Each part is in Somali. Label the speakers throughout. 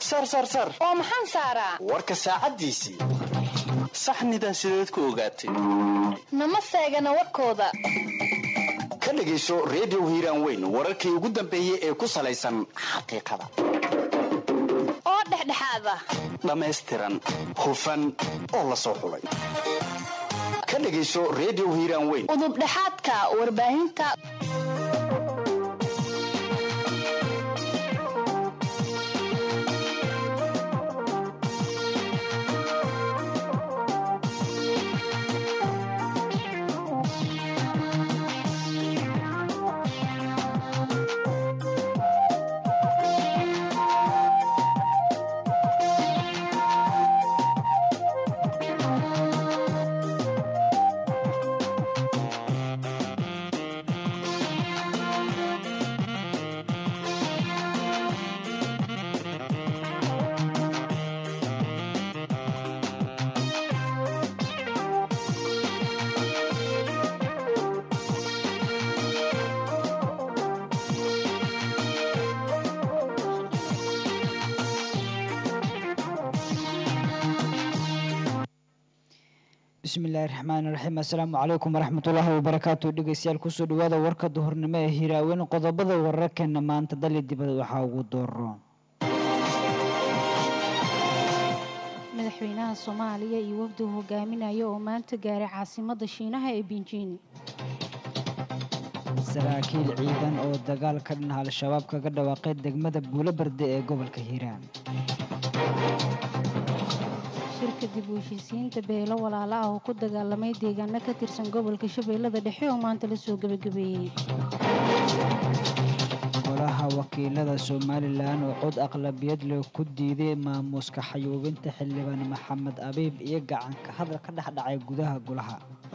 Speaker 1: sar sar sar
Speaker 2: oo maxaan saaraa
Speaker 1: warka saacaddiisii saxnidan sideed ku ogaatay
Speaker 2: nama seegana warkooda
Speaker 1: ka dhegayso redio hiiraan weyn wararkii ugu dambeeyey ee ku salaysan xaqiiqada
Speaker 2: oo dhexdhexaada
Speaker 1: dhammaystiran hufan oo la soo xulay ka dhegayso redio hiiraan weyn
Speaker 2: udubdhexaadka warbaahinta
Speaker 3: bismillaahi raxmaani raxiim assalaamu calaykum waraxmatullaahi wabarakaatu dhegeystayaal kusoo dhawaada warka duhurnimo ee hiiraaweyn qodobada wararkeena maanta dali dibada waxaa ugu dooro
Speaker 4: madaxweynaha soomaaliya iyo wafdi hogaaminaya oo maanta gaaray caasimada shiinaha ee binjiin
Speaker 3: saraakiil ciidan oo dagaal ka dhinaca al-shabaab kaga dhawaaqay degmada buulo barde ee gobolka hiiraan
Speaker 4: shirka dib u heshiisiinta beelo walaalo ah oo ku dagaalamay deegaano ka tirsan gobolka shabeellada dhexe oo maanta lasoo gebagabeeyey
Speaker 3: golaha wakiilada somalilan oo cod aqlabiyad leh ku diiday maamuuska xayuubinta xildhibaan maxamed abiib iyo gacanka hadal ka dhex dhacay gudaha golaha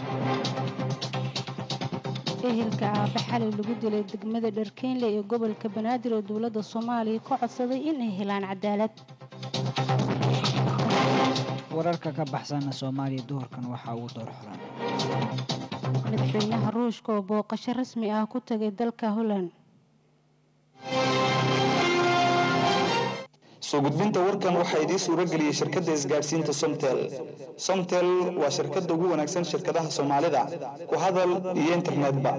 Speaker 4: ehelka aabbe xalay lagu dilay degmada dharkeynle ee gobolka banaadir oo dowladda soomaaliya ka codsaday inay helaan cadaalad
Speaker 3: wararka ka baxsana soomaaliya duhurkan waxaa ugu door xulan
Speaker 4: madaxweynaha ruushka oo booqasho rasmi ah ku tagay dalka holland
Speaker 5: soo gudbinta warkan waxaa idiin suuro geliyey shirkadda isgaadhsiinta somtel somtel waa shirkadda ugu wanaagsan shirkadaha soomaalida ku hadal iyo internetba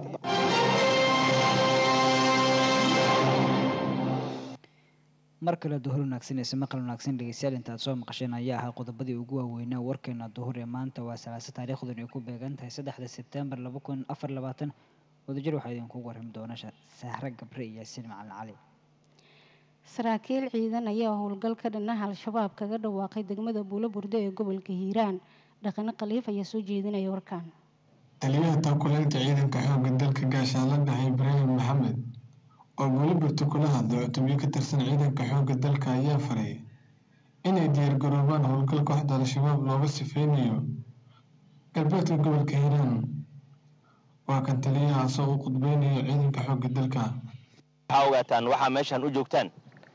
Speaker 3: mar kale duhur wanaagsanaysa maqal wanaagsan dhegeystayaal intaad soo maqasheen ayaa ahaa qodobadii ugu waaweynaa warkeena duhur ee maanta waa salaase taariikhdan ay ku beegan tahay saddexda sebtembar laba kun afar labaatan wadajir waxaa idinkugu warrami doona sahre gabre iyo yaasiin macalin cali
Speaker 4: saraakiil ciidan ayaa howlgal ka dhinaha al-shabaab kaga dhawaaqay degmada buulo burde ee gobolka hiiraan dhaqane khaliif ayaa soo jeedinaya warkan
Speaker 6: taliyaha taakulaynta ciidanka xoogga dalka gaashaanla dhahay ibraahim maxamed oo buulo burto kula hadlay cutubyo ka tirsan ciidanka xoogga dalka ayaa faray inay diyaargaroobaan howlgal kooxda al-shabaab looga sifeynayo galbeedka gobolka hiiraan waa kan taliyahaasoo u qudbeynayo ciidanka xoogga dalka
Speaker 7: waxaa ogaataan waxaa meeshaan u joogtaan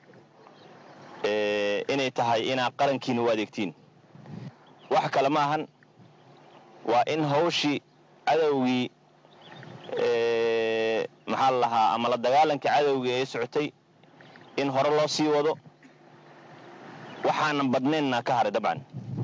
Speaker 7: inay tahay inaad qarankiina u adeegtiin wax kale ma ahan waa in hawshii cadowgii maxaa la lahaa ama la dagaalanka cadowga ee socotay in hore loo sii wado waxaanan badnaynna ka haray dabcan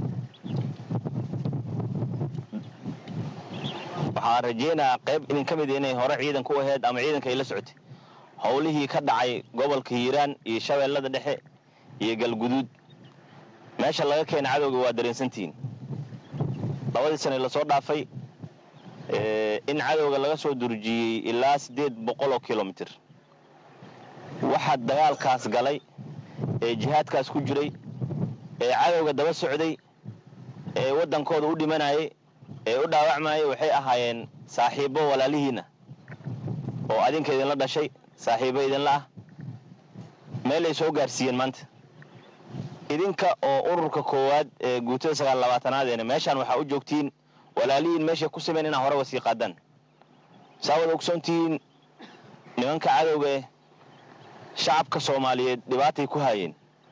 Speaker 7: waxaan rajaynayaa qayb idin ka mid inay hore ciidanka u ahayd ama ciidanka ay la socotay howlihii ka dhacay gobolka hiiraan iyo shabeellada dhexe iyo galguduud meesha laga keena cadowga waa dareensantihiin labadii sane lasoo dhaafay in cadowga laga soo durjiyey ilaa siddeed boqol oo kilomitir waxaa dagaalkaas galay ee jihaadkaas ku jiray ee cadowga daba socday ee waddankooda u dhimanayay ee u dhaawacmayay waxay ahaayeen saaxiibbo walaalihiinna oo adinka idinla dhashay saaxiibbo idinla ah meelay soo gaarsiiyeen maanta idinka oo ururka koowaad ee guutada sagaal labaatanaad meeshaan waxaa u joogtiin walaalihiin meeshay ku sameen inaa hore wasii qaadaan saawad ogsoontihiin nimanka cadowga eh shacabka soomaaliyeed dhibaatay ku haayeen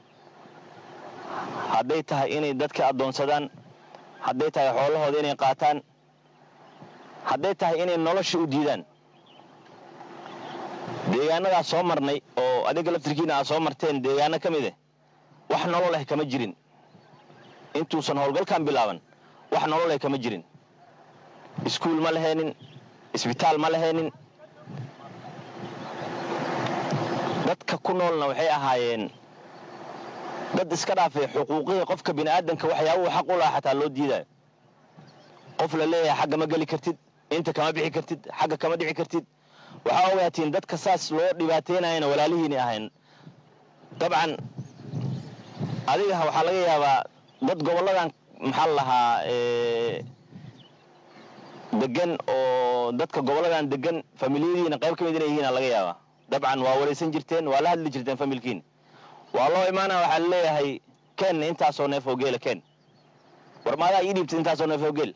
Speaker 7: hadday tahay inay dadka addoonsadaan hadday tahay xoolahooda inay qaataan hadday tahay inay nolosha u diidaan deegaanadaas soo marnay oo adiga laftirkiina aad soo marteen deegaano ka mid eh wax nolol ah kama jirin intuusan howlgalkan bilaaban wax nolol ah kama jirin iskuul ma lahaynin isbitaal ma lahaynin dadka ku noolna waxay ahaayeen dad iska dhaafay xuquuqihii qofka bini'aadanka waxyaabuhu xaq u lahaa xataa loo diidayo qof la leeyahay xagga ma geli kartid inta kama bixi kartid xagga kama dhici kartid waxaa ogaatiin dadka saas loo dhibaataynayana walaalihiinay ahayn dabcan adiga waxaa laga yaabaa dad gobolladan maxaa la lahaa degan oo dadka gobolladan degan familiyadiina qayb ka mid inay yihiina laga yaabaa dabcan waa waraysan jirteen waa la hadli jirteen familkiin waa loo imaana waxaa la leeyahay ken intaasoo neef oo geela ken war maadaa ii dhiibtid intaasoo neef oo geel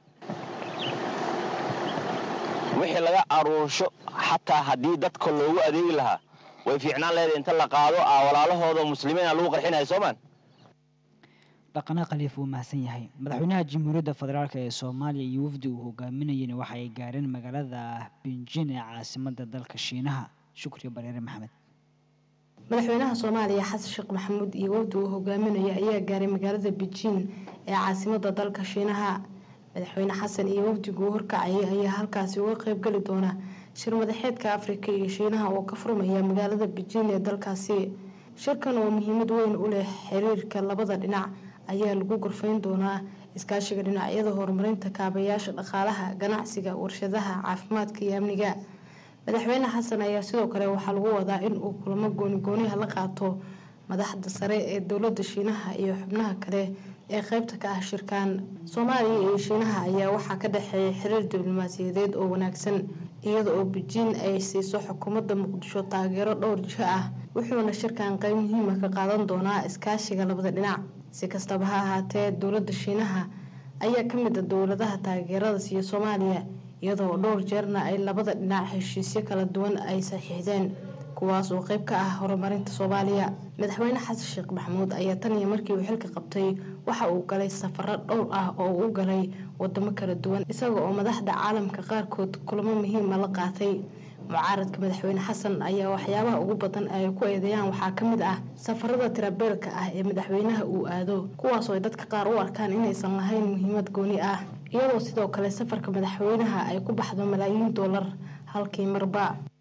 Speaker 7: wixii laga aruursho xataa haddii dadka loogu adeegi lahaa way fiicnaan leedahay inta la qaado a walaalahooda muslimiina lagu qarxinaya soomaan
Speaker 3: dhaqane khaliif wuu mahadsan yahay madaxweynaha jamhuuriyadda federaalk ee soomaaliya iyo wafdi uu hogaaminayeen waxa ay gaareen magaalada binjin ee caasimadda dalka shiinaha shukriya bareere maxamed
Speaker 8: madaxweynaha soomaaliya xasan sheekh maxamuud iyo wafdi uu hogaaminaya ayaa gaaray magaalada beijing ee caasimadda dalka shiinaha madaxweyne xasan iyo wafdiguu horkacayay ayaa halkaasi uga qeybgeli doona shir madaxeedka afrika iyo shiinaha oo ka furmaya magaalada beijing ee dalkaasi shirkan oo muhiimad weyn u leh xiriirka labada dhinac ayaa lagu gorfayn doonaa iskaashiga dhinacyada horumarinta kaabayaasha dhaqaalaha ganacsiga warshadaha caafimaadka iyo amniga madaxweyne xasan ayaa sidoo kale waxaa lagu wadaa in uu kulamo goonigooniha la qaato madaxda sare ee dowlada shiinaha iyo xubnaha kale ee qeybta ka ah shirkan soomaaliya iyo shiinaha ayaa waxaa ka dhexeeya xiriir diblomaasiyadeed oo wanaagsan iyada oo beijing ay siiso xukuumadda muqdisho taageero dhowr jiho ah wuxuuna shirkan qeyb muhiima ka qaadan doonaa iskaashiga labada dhinac si kastaba ha ahaatee dowlada shiinaha ayaa kamid a dowladaha taageerada siiya soomaaliya iyadoo dhowr jeerna ay labada dhinac heshiisyo kala duwan ay saxiixdeen kuwaas oo qeyb ka ah horumarinta soomaaliya madaxweyne xasan sheekh maxamuud ayaa tan iyo markii uu xilka qabtay waxa uu galay safaro dhowr ah oo uu galay wadamo kala duwan isaga oo madaxda caalamka qaarkood kulamo muhiima la qaatay mucaaradka madaxweyne xasan ayaa waxyaabaha ugu badan ay ku eedeeyaan waxaa ka mid ah safarada tirabeelka ah ee madaxweynaha uu aado kuwaasoo ay dadka qaar u arkaan inaysan lahayn muhiimad gooni ah iyadoo sidoo kale safarka madaxweynaha ay ku baxdo malaayiin doolar halkii marba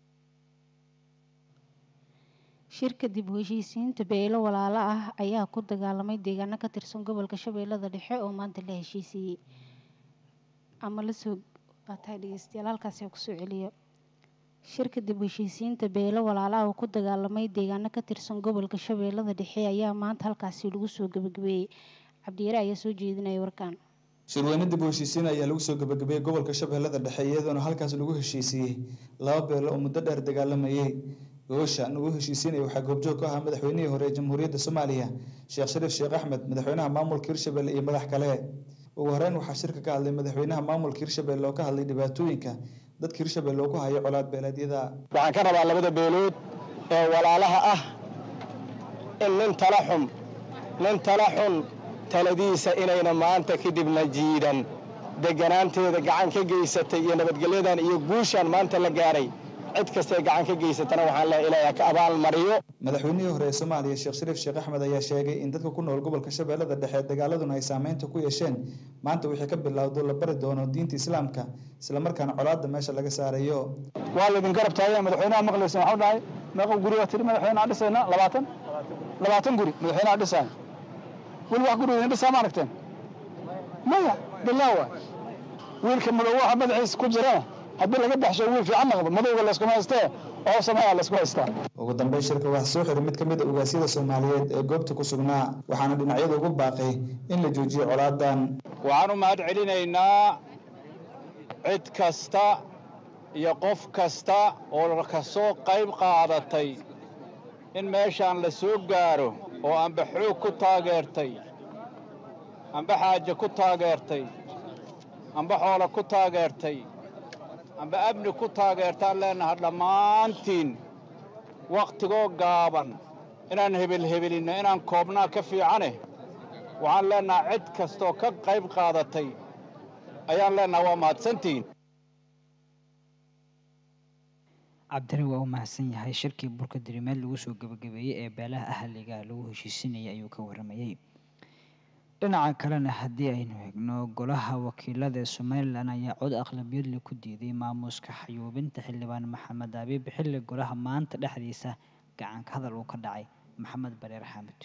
Speaker 4: shirka dib u heshiisiinta beelo walaalo ah ayaa ku dagaalamay deegaano ka tirsan gobolka shabeellada dhexe oo maanta la heshiisiiyey ama lasoo baatahay dhegeystayaal halkaasi kusoo celiyo shirka dib u heshiisiinta beelo walaalo ah oo ku dagaalamay deegaano ka tirsan gobolka shabeellada dhexe ayaa maanta halkaasi lagu soo gabagabeeyey cabdiyare ayaa soo jeedinaya warkaan
Speaker 5: shirweyne dib u heshiisiin ayaa lagu soo gabagabeeyey gobolka shabeellada dhexe iyadoona halkaas lagu heshiisiiyey laba beelo oo muddo dheer dagaalamayey gogosha lagu heshiisiinaya waxaa goobjoog ka ahaa madaxweynihii hore ee jamhuuriyadda soomaaliya sheekh shariif sheekh axmed madaxweynaha maamulka hirshabelle iyo madax kale ugu horeyn waxaa shirka ka hadlay madaxweynaha maamulka hirshabelle oo ka hadlay dhibaatooyinka dadka hirshabelle oo ku haya colaad beeleedyada
Speaker 9: waxaan ka rabaa labada beelood ee walaalaha ah in nin tala xun nin tala xun taladiisa inayna maanta kadibna jiidan deganaanteeda gacan ka geysatay iyo nabadgelyadan iyo guushan maanta la gaaray cid kastee gacan ka geysatana waxaan leeyahay ilaahay ka abaal mariyo
Speaker 5: madaxweynihii hore ee soomaaliya sheekh shariif sheekh axmed ayaa sheegay in dadka ku nool gobolka shabeellada dhexe dagaaladuna ay saameynta ku yeesheen maanta wixii ka bilowdo la bari doono diinta islaamka islamarkaana colaadda meesha laga saarayo
Speaker 9: waa laydin garab taagaya madaxweynaha maqlaysa waxau dhahay meeqa guri waa tiri madaxweynaha dhisayna labaatan labaatan guri madaxweynaha dhisaya weli wax guri idin dhisaa ma aragteen maya bilaawa wiilka madow waxa madaxiisa ku jirana haddii laga baxsho wiil fiican noqdo madowga layskuma haystee oo sameeya laysku haystaa
Speaker 5: ugu dambeyn shirka waxaa soo xiray mid ka mid a ugaasyada soomaaliyeed ee goobta ku sugnaa waxaana dhinacyada ugu baaqay in la joojiyo colaadan
Speaker 10: waxaan u mahad celinaynaa cid kasta iyo qof kasta oo ka soo qayb qaadatay in meeshaan la soo gaaro oo amba xoog ku taageertay amba xaaje ku taageertay amba xoolo ku taageertay amba amni ku taageertaan leennaha dhammaantiin wakhtigoo gaaban inaan hebelhebelinno inaan koobnaa ka fiicane waxaan leennaha cid kastooo ka qayb qaadatay ayaan leennaha waa mahadsantihiin
Speaker 3: cabdiri waa u mahadsan yahay shirkii burka dirimeed lagu soo gebagabeeyey ee beelaha ahliga lagu heshiisinayay ayuu ka waramayey dhinaca kalena haddii aynu eegno golaha wakiilada ee somalilan ayaa cod aqlabiyadle ku diiday maamuuska xayuubinta xildhibaan maxamed abiib xilli golaha maanta dhexdiisa gacanka hadal uu ka dhacay maxamed bareer xaamud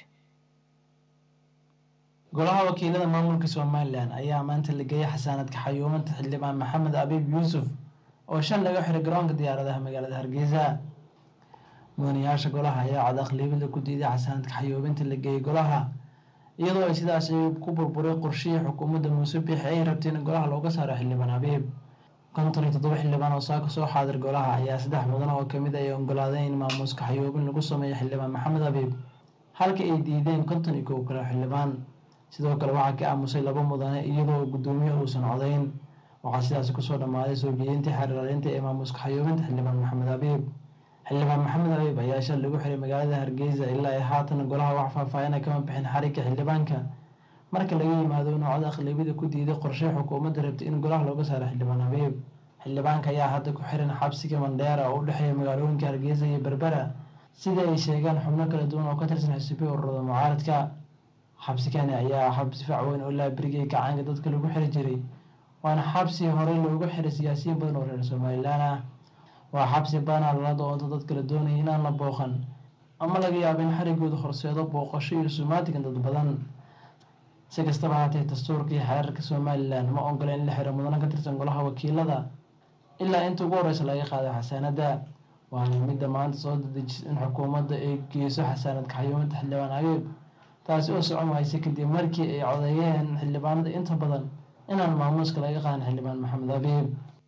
Speaker 11: golaha wakiilada maamulka somalilan ayaa maanta la geeyay xasaanadka xayuubinta xildhibaan maxamed abiib yuusuf oo shan laga xiray garoonka diyaaradaha magaalada hargeysa mudanayaasha golaha ayaa cod aqlabiyadle ku diiday xasaanadka xayuubinta la geeyey golaha iyadoo ay sidaasi ku burburay qorshihii xukuumadda muuse biixi ay rabtay in golaha looga saaro xildhibaan abiib konton iyo toddoba xildhibaan oo saaka soo xaadir golaha ayaa saddex mudan oo kamid ay ogolaadeen in maamuuska xayuubin lagu sameeyo xildhibaan maxamed abiib halka ay diideen konton iyo kow kale xildhibaan sidoo kale waxaa ka aamusay laba mudane iyadoo guddoomiye uusan codayn waxaa sidaasi kusoo dhammaaday soo jeedintii xeerlaalinta ee maamuuska xayuubinta xildhibaan maxamed abiib xildhibaan maxamed abiib ayaa shal lagu xiray magaalada hargeysa ilaa ay haatan golaha wax faahfaahina kama bixin xarigga xildhibaanka marka laga yimaado inuu cod aqlabiyada ku diiday qorshe xukuumadda rabtay in golaha looga saaro xildhibaan abiib xildhibaanka ayaa hadda ku xiran xabsiga mandheera oo u dhexeeya magaalooyinka hargeysa iyo berbera sida ay sheegaan xubno kala duwan oo ka tirsan xisbiya ururada mucaaradka xabsigani ayaa xabsi fac weyn oo laabrigay gacaanka dadka lagu xiri jiray waana xabsi horey loogu xiray siyaasiyiin badan oo reer somalilan ah waa xabsi badanaa lala doonto dadka la doonaya inaan la booqan ama laga yaabo in xarigooda horseedo booqasho iyo sumaatigan dad badan si kastaba haatee dastuurka iyo xeerarka somalilan ma ogola in la xiro mudano ka tirsan golaha wakiilada ilaa inta ugu horeysa laga qaaday xasaanadda waana midda maanta soo dadejisa in xukuumadda ay geyso xasaanadka xayuumadda xildhibaan abiib taasi oo socon waysa kadib markii ay codeeyeen xildhibaanada inta badan inaan maamuuska laga qaadan xildhibaan maxamed abiib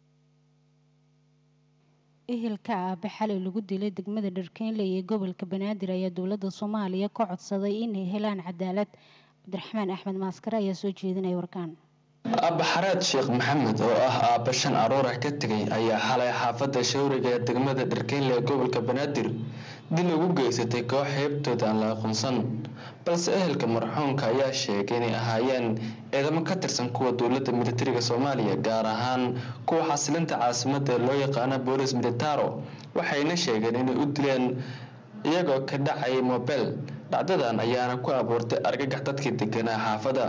Speaker 4: ehelka aabe xalay lagu dilay degmada dharkeynley ee gobolka banaadir ayaa dowladda soomaaliya ka codsaday inay helaan cadaalad cabdiraxmaan axmed maaskare ayaa soo jeedinaya warkaan
Speaker 12: abbaxareed sheekh maxamed oo ah aabba shan aroorah ka tegay ayaa xalay xaafadda shawriga ee degmada dharkeynle ee gobolka banaadir dil ugu geysatay koox heebtooda aan la aqoonsan balse ehelka marxuumka ayaa sheegay inay ahaayeen ciidamo ka tirsan kuwa dowladda militariga soomaaliya gaar ahaan kuwa xasilinta caasimadda ee loo yaqaano boolis militaro waxayna sheegeen inay u dileen iyagoo ka dhacay mobel dhacdadan ayaana ku abuurtay argagax dadkii deganaa xaafadda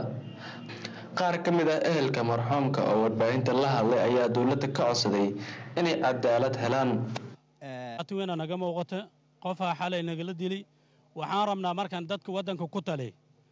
Speaker 12: qaar ka mid ah ehelka marxuumka oo warbaahinta la hadlay ayaa dowladda ka codsaday inay cadaalad helaan
Speaker 13: weyna naga muuqata qofaa xalay nagala dili waxaan rabnaa markaan dadka waddanka ku tali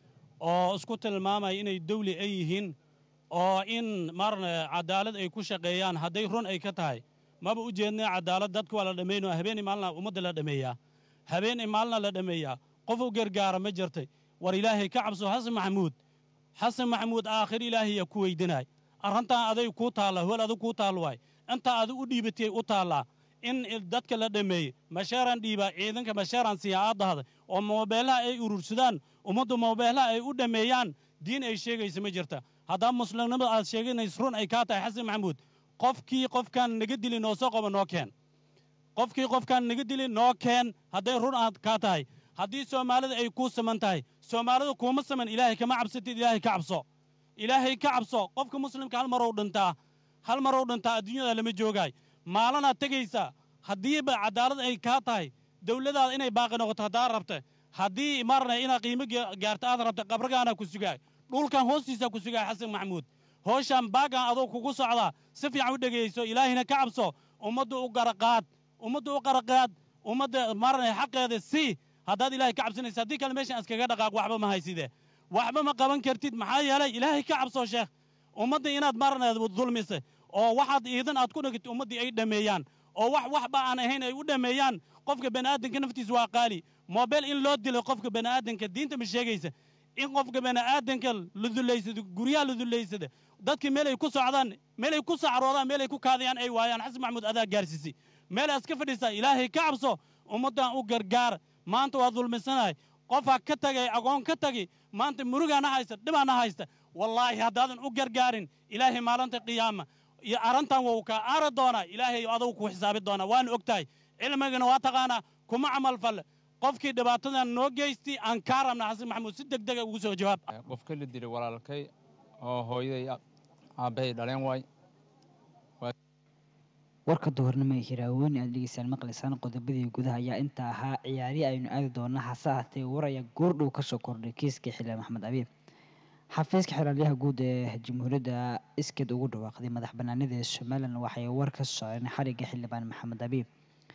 Speaker 13: oo isku tilmaamaya inay dawli ay yihiin oo in marna cadaalad ay ku shaqeeyaan hadday run ay ka tahay maba u jeednay cadaalad dadka waa la dhammaynoo habeenii maalina ummadda la dhammeeyaa habeenii maalina la dhammeeyaa qof u gargaara ma jirtay war ilaahay ka cabso xasan maxamuud xasan maxamuud aakhir ilaahaya ku weydinaay arrintan aday kuu taalla hol adig kuu taal waay intaa adi u dhiibatay u taallaa in dadka la dhammeeyey masheeraan dhiibaa ciidanka masheeraan siiyaa aad dahda oo moobeelaha ay urursadaan ummaddu moobeelaha ay u dhammeeyaan diin ay sheegaysa ma jirta haddaa muslimnimada aad sheeganays run ay kaa tahay xasan maxamuud qofkii qofkaan naga dili noo soo qaba noo keen qofkii qofkaan naga dili noo keen hadday run aad kaa tahay haddii soomaalida ay kuu saman tahay soomaalida kuuma saman ilaahay kama cabsatid ilaahay ka cabso ilaahay ka cabso qofka muslimka hal marow dhintaa hal marow dhintaa adduunyada lama joogaay maalanaad tegaysaa haddiiba cadaalad ay kaa tahay dawladaada inay baaqi noqoto haddaa rabta haddii marna inaad qiimo gaarta aad rabta qabragaana ku sugaay dhulkan hoostiisaa ku sugaay xasan maxamuud hooshaan baagan adoo kugu socdaa si fiican u dhegayso ilaahina ka cabso ummadda u qaraqaad ummadda u qaraqaad ummadda marna xaqeeda si haddaad ilaahay ka cabsanaysa haddii kale meeshaan iskaga dhaqaaq waxba ma hayside waxba ma qaban kartid maxaa yeelay ilaahay ka cabso sheekh ummadda inaad marna dulmise oo waxaad iidan aad ku dhigto ummaddii ay dhammeeyaan oo wax waxba aan ahayn ay u dhammeeyaan qofka bani'aadanka naftiisa waa qaali mobel in loo dilo qofka bani'aadanka diinta ma sheegaysa in qofka bani'aadanka la dullaysado guryaha la dullaysada dadka meel ay ku socdaan meel ay ku sacroodaan meel ay ku kaadayaan ay waayaan xasan maxamuud adaa gaarsiisay meel aad iska fadhiisaa ilaahay ka cabso ummaddan u gargaar maanta waa dulmisanahay qofaa ka tagay agoon ka tagi maanta murugaana haysta dhibaana haysta wallaahi haddaadan u gargaarin ilaahay maalinta qiyaama iyo arrintan wuu kaa aari doonaa ilaahay adugu ku xisaabi doonaa waana og tahay cilmigana waa taqaanaa kuma camal falle qofkii dhibaatadan noo geystay aan kaa rabna xasan maxamuud si deg dega ugu soo jawaab
Speaker 14: qofka la dilay walaalkay oo hooyaday aabbahay dhaleen waay
Speaker 3: warka duhurnimo ee hiraaweyn aad dhegeystaan maqlaysaan qodobadii gudaha ayaa inta ahaa ciyaarihi aynu aadi doona hase ahatee war ayaa goordhow kasoo kordhay kiiska xildhibaan maxamed abiib xafiiska xilaalyaha guud ee jamhuuriyadda iskeed ugu dhawaaqday madax banaanida ee somalilan waxay war ka saareen xariga xildhibaan maxamed abiib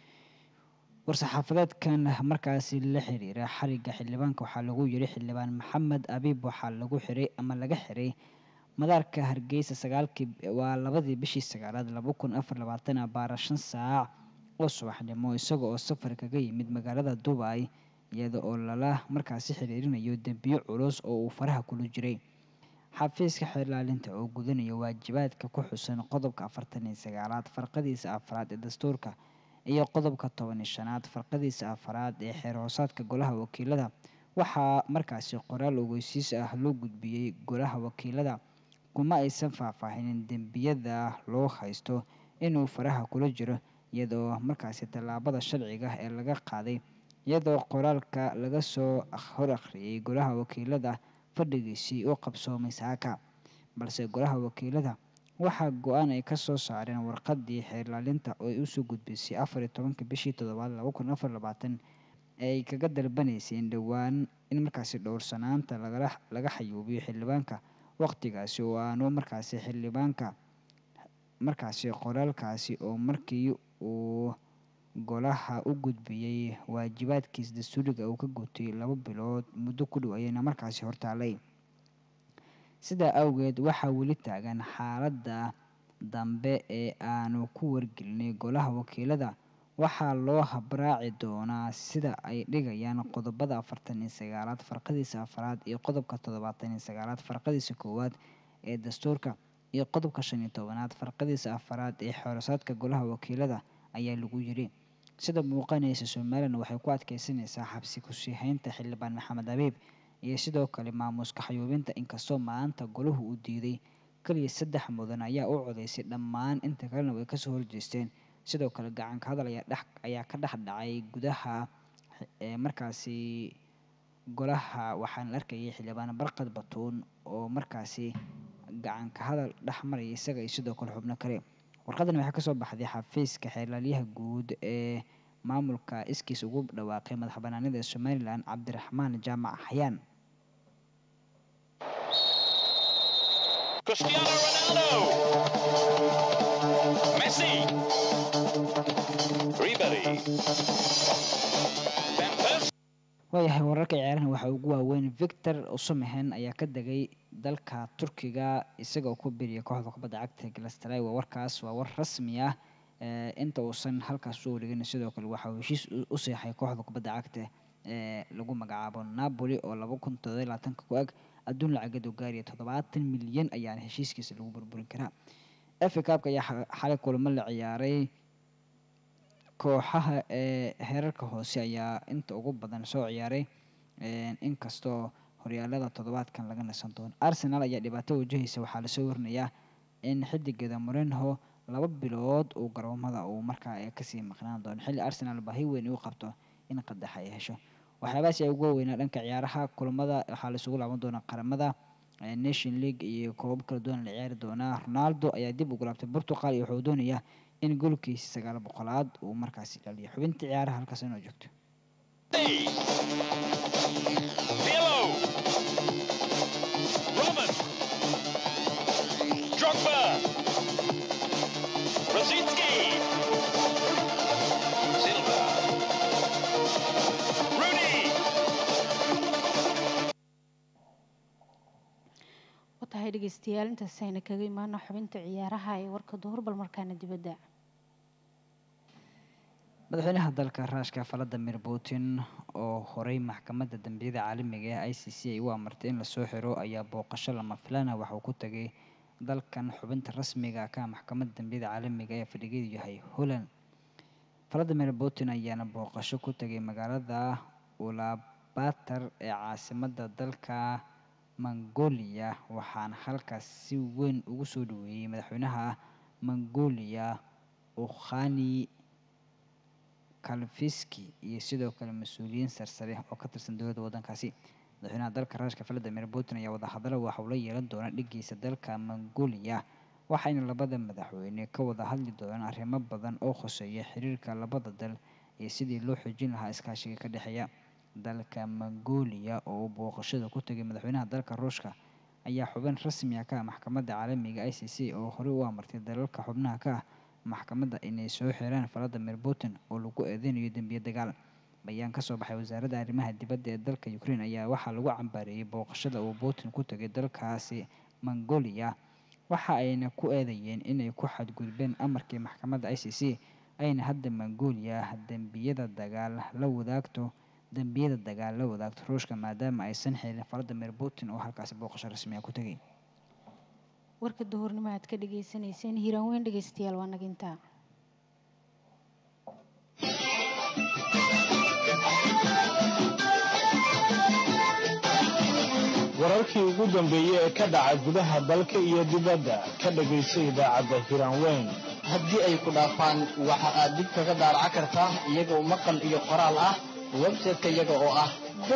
Speaker 3: war-saxaafadeedkan markaasi la xiriira xariga xildhibaanka waxaa lagu yiri xildhibaan maxamed abiib waxaa lagu xiray ama laga xiray madaarka hargeysa sagaalkii waa labadii bishii sagaalaad laba kun afar labaatan abaara shan saac oo subaxnimo isaga oo safar kaga yimid magaalada dubai iyada oo lala markaasi xiriirinayo dembiyo culus oo uu faraha kula jiray xafiiska xilaalinta oo gudanaya waajibaadka ku xusan qodobka afartan iyo sagaalaad farqadiisa afraad ee dastuurka iyo qodobka toban iyo shanaad farqadiisa afraad ee xeer hoosaadka golaha wakiilada waxaa markaasi qoraal ogeysiis ah loo gudbiyey golaha wakiilada kuma aysan faahfaahinin dembiyada loo haysto inuu faraha kula jiro iyadoo markaasi tallaabada sharciga ee laga qaaday iyadoo qoraalka laga soo hor akhriyay golaha wakiilada fadhigiisii u qabsoomay saaka balse golaha wakiilada waxaa go-aan ay kasoo saareen warqadii xeerlaalinta oo ay usoo gudbisay afar iyo tobanka bishii toddobaad laba kun afar labaatan ay kaga dalbanaysay in dhowaan in markaasi dhowrsanaanta lagala laga xayuubiyo xildhibaanka waqtigaasi oo aanu markaasi xildhibaanka markaasi qoraalkaasi oo markii uu golaha u gudbiyey waajibaadkiis dastuuriga uu ka gutay laba bilood muddo ku dhow ayayna markaasi hortaalay sidaa awgeed waxaa weli taagan xaaladda dambe ee aanu ku wargelinay golaha wakiilada waxaa loo habraaci doonaa sida ay dhigayaan qodobada afartan iyo sagaalaad farqadiisa afraad iyo qodobka toddobaatan iyo sagaalaad farqadiisa koowaad ee dastuurka iyo qodobka shan iyo tobanaad farqadiisa afraad ee xoorasaadka golaha wakiilada ayaa lagu yiri sida muuqanaysa somalilan waxay ku adkeysanaysaa xabsi kusii haynta xildhibaan maxamed abiib iyo sidoo kale maamuuska xayuubinta inkastoo maanta golahu uu diiday keliya saddex mudan ayaa u codeysay dhammaan inta kalena way kasoo horjeesteen sidoo kale gacanka hadal ayaa dhex ayaa ka dhex dhacay gudaha ee markaasi golaha waxaana la arkayay xildhibaan barqad batuun oo markaasi gacanka hadal dhex maraya isaga iyo sidoo kale xubno kale warqadan waxaa kasoo baxday xafiiska xeelaalyaha guud ee maamulka iskiis ugu dhawaaqay madax banaanida somalilan cabdiraxmaan jaamac xayaan
Speaker 15: Cristiano Ronaldo. Messi. Ribery. Van Persie.
Speaker 3: waayahay wararka ciyaarahan waxaa ugu waaweyn victor usumehen ayaa ka degay dalka turkiga isagoo ku biriya kooxda kubadda cagta galastray waa warkaas waa war rasmi ah ee inta uusan halkaas u wareegin sidoo kale waxa uu heshiis u- u seexay kooxda kubadda cagta ee lagu magacaabo napoli oo laba kun toddoba iyo labaatanka ku eg adduun lacageed oo gaaraya toddobaatan milyan ayaana heshiiskiisa lagu burburin karaa fa cupka ayaa xa- xalay kulamo la ciyaaray kooxaha ee heerarka hoose ayaa inta ugu badan soo ciyaaray een, inkastoo horyaalada toddobaadkan laga nasan doono arsenal ayaa dhibaato wajahaysa waxaa lasoo warinayaa in xidigeeda morenho laba bilood uu garoomada uu markaa ee kasii maqnaan doono xilli arsenal baahi weyn u qabto in qadax ay hesho waxyaabahaas ayaa ugu weynaa dhanka ciyaaraha kulamada waxaa laisugu laaban doonaa qaramada ee nation league iyo koobab kala duwan la ciyaari doonaa ronaldo ayaa dib ugu laabtay portugal iyo wuxuu doonayaa in golkiisa sagaal boqolaad uu markaasi dhaliyo xubinta ciyaaraha halkaas inoo joogto
Speaker 15: Pirlo. Robin. Drogba. Rosicki. Silva. Rooney.
Speaker 4: watahay dhegeystayaal intaas ayna kaga imaano xubinta ciyaaraha ee warka duhur bal markaana dibadda
Speaker 3: madaxweynaha dalka raashka valadimir putin oo horey maxkamadda dambiyada caalamiga ee i c c ay u amartay in lasoo xiro ayaa booqasho lama filaan ah waxauu ku tagay dalkan xubinta rasmiga ka ah maxkamadda dambiyada caalamiga ee fadhigeedu yahay holland valadimir putin ayaana booqasho ku tagay magaalada ulabatar ee caasimadda dalka mongolia waxaana halkaas si weyn ugu soo dhaweeyey madaxweynaha mongolia ukhani kalfiski iyo sidoo kale mas-uuliyiin sarsare oo ka tirsan dowladda waddankaasi madaxweynaha dalka raashka valadimir putin ayaa wadahadalo waxa uu la yeelan doona dhigiisa dalka mongolia waxayna labada madaxweyne ka wada hadli doonaan arrimo badan oo khuseeya xiriirka labada dal iyo sidii loo xoojin lahaa iskaashiga ka dhexeeya dalka mongolia oo uu booqashada ku tegay madaxweynaha dalka ruushka ayaa xubin rasmi ah ka ah maxkamadda caalamiga i c c oo horey u amartay dalalka xubnaha ka ah maxkamadda inay soo xiraan valadimir putin oo lagu eedeynayo dembiye dagaal bayaan ka soo baxay wasaaradda arrimaha dibadda ee dalka ukraine ayaa waxaa lagu cambaareeyey booqashada uu putin ku tegay dalkaasi mongolia waxa ayna ku eedeeyeen inay ku xadgudbeen amarkii maxkamadda i c c ayna hadda mongolia dembiyada dagaal la wadaagto dembiyada dagaal la wadaagto ruushka maadaama aysan xilin valadimir putin oo halkaasi booqasho rasmi ah ku tegay
Speaker 4: warka duhurnimo aad ka dhagaysanayseen hiiraan weyn dhegaystayaal waa nagintaa
Speaker 16: wararkii ugu dambeeyey ee ka dhaca gudaha dalka iyo dibadda ka dhagayso idaacadda hiiraan weyn
Speaker 17: haddii ay ku dhaafaan waxa aad dib kaga daaraca kartaa iyagoo maqal iyo qoraal ah website-ka iyaga oo ah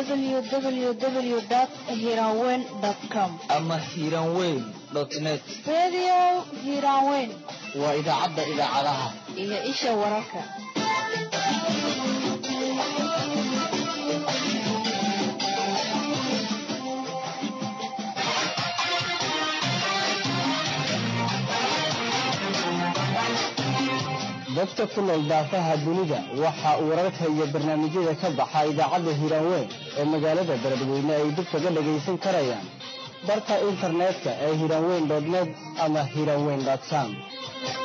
Speaker 2: www.hiranweyn.com
Speaker 17: ama hiiraanweyn net
Speaker 2: Radio Hiranweyn
Speaker 17: waa idaacadda idaacadaha
Speaker 2: iyo isha wararka.
Speaker 16: dadka ku nool daafaha dunida waxa uu wararka iyo barnaamijyada ka baxa idaacadda hiiraanweyn ee magaalada beledweyne ay dib kaga dhagaysan karayaan barka internetka ee hiiraanweyn net ama hiiraanweyn com